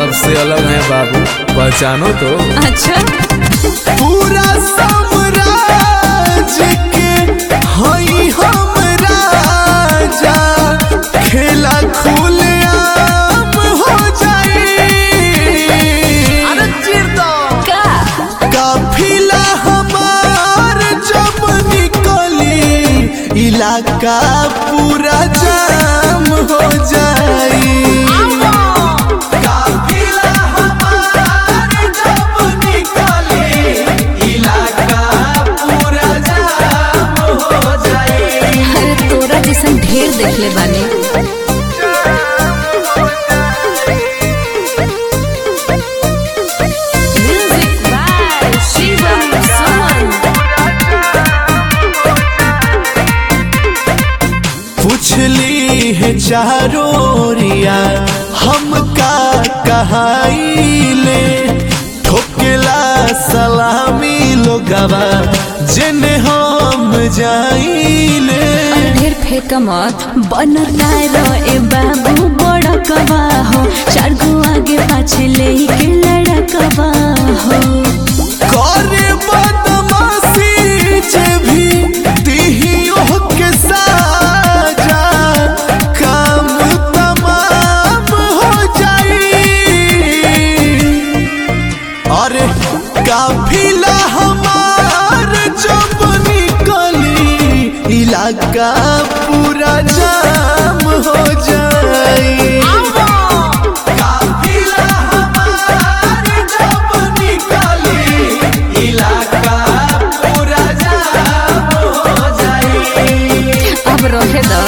सबसे अलग है बाबू पहचानो तो अच्छा पूरा साम्राज्य के हई हम राजा खेला खुलेआम हो जाई का काफिला हमार जब निकली इलाका पूरा जाम हो जाई काफिला हमार जब निकली इलाका पूरा जाम हो जाई अरे तोरा जैसन ढेर देखले बानी म्यूजिक बाय शिवम सुमन पूछली है चारोरिया हम का कहाइले ठोकेला सलामी लोगवा जिन्हें हम जाइले ढेर फेंक मत बनर नारो ए बाबू बड़ कबा हो चार गो आगे पाछे ले के लड़कबा हो करे बदमाशी जे भी दिहियों के साजा काम तमाम हो जाई अरे काफिला हमार जब निकली इलाका पूरा जाम हो जाई काफिला हमार जब निकली इलाका पूरा जाम हो जाई अब रहे द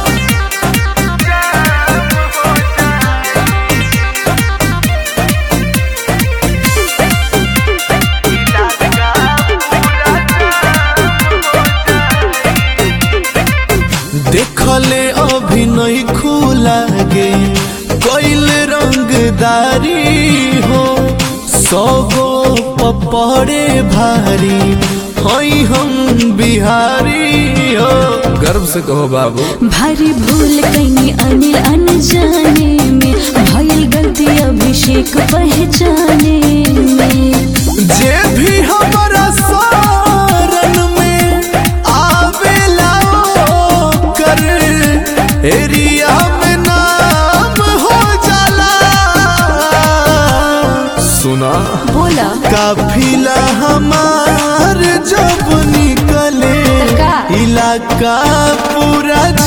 देखले अभिनय खुला गे कैल रंगदारी हो सगो पपड़े भारी हई हम बिहारी हो गर्व से कहो बाबू भारी भूल कैनी अनिल अनजाने में भइल गलती अभिषेक पहचाने में जे भी हमारा शरण में आवेला कर एरिया में नाम हो जाला सुना बोला काफिला हमार जब निकले का? इलाका पूरा